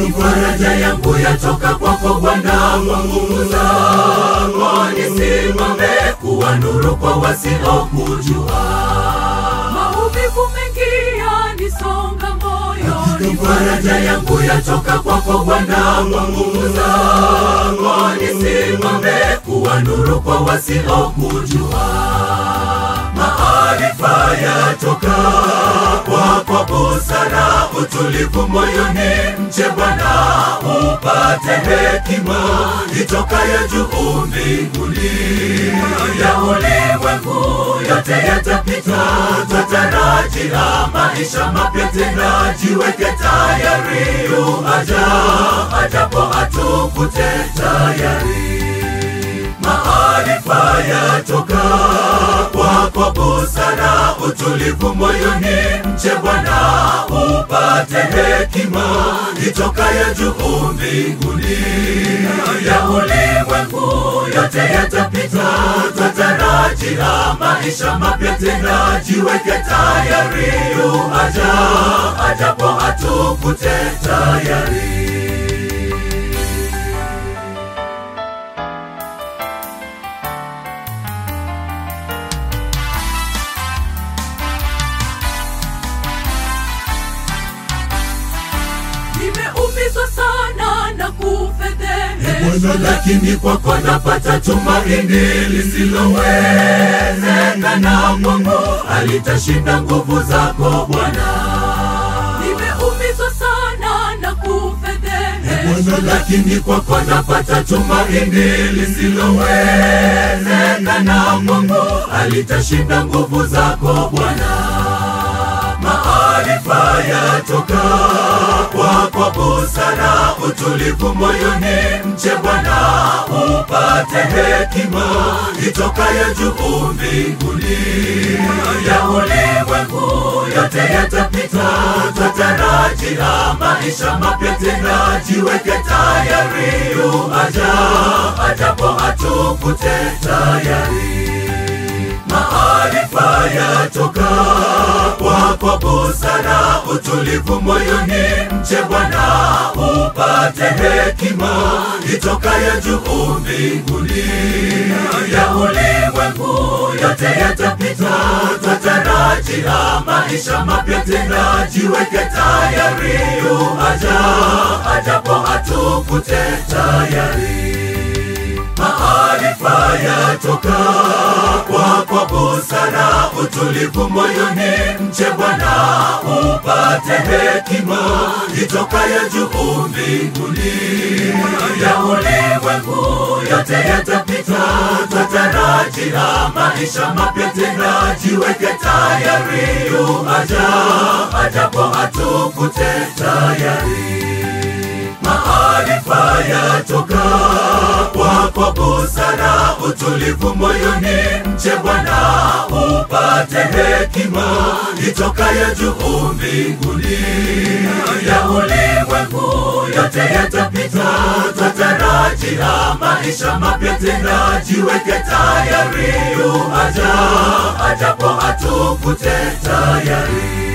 faraja yangu yatoka kwako Bwana, kwa nguvu zako nisimame kuwa nuru kwa wasiokujua. Maumivu mengi yanisonga moyo, Faraja yangu yatoka kwako Bwana, kwa nguvu zako nisimame kuwa nuru kwa wasiokujua. Maarifa yatoka kwako, busara, utulivu moyoni, mche Bwana upate hekima itokayo juu mbinguni. Ya ulimwengu yote yatapita, twatarajia maisha mapya tena. Jiweke tayari, yu aja ajapo atukute tayari maarifa yatoka kwako, busara, utulivu moyoni, mche Bwana upate hekima itokayo juu mbinguni. Ya ulimwengu yote yatapita, twatarajia maisha mapya tena. Jiweke tayari, yu aja ajapo atukute tayari. nimeumizwa sana na kufedhehe Bwana, lakini kwako napata tumaini lisilowezekana. Mungu alitashinda nguvu zako Bwana. nimeumizwa sana na kufedhehe Bwana, lakini kwako napata tumaini lisilowezekana. Mungu alitashinda nguvu zako Bwana. Maarifa yatoka kwako, busara, utulivu moyoni, mche Bwana upate hekima itokayo juu mbinguni. Ya ulimwengu yote yatapita, twatarajia maisha mapya tena. Jiweke tayari, yu aja ajapo atukute tayari maarifa yatoka kwako, busara, utulivu moyoni, mche Bwana upate hekima itokayo juu mbinguni. Ya ulimwengu yote yatapita, twatarajia maisha mapya tena. Jiweke tayari, yu aja ajapo atukute tayari maarifa yatoka kwako, busara, utulivu moyoni, mche Bwana upate hekima itokayo juu mbinguni. Ya ulimwengu yote yatapita, twatarajia maisha mapya tena. Jiweke tayari, yu aja ajapo atukute tayari maarifa yatoka kwako, busara, utulivu moyoni, mche Bwana upate hekima itokayo juu mbinguni. Ya ulimwengu yote yatapita, twatarajia maisha mapya tena. Jiweke tayari, yu aja ajapo atukute tayari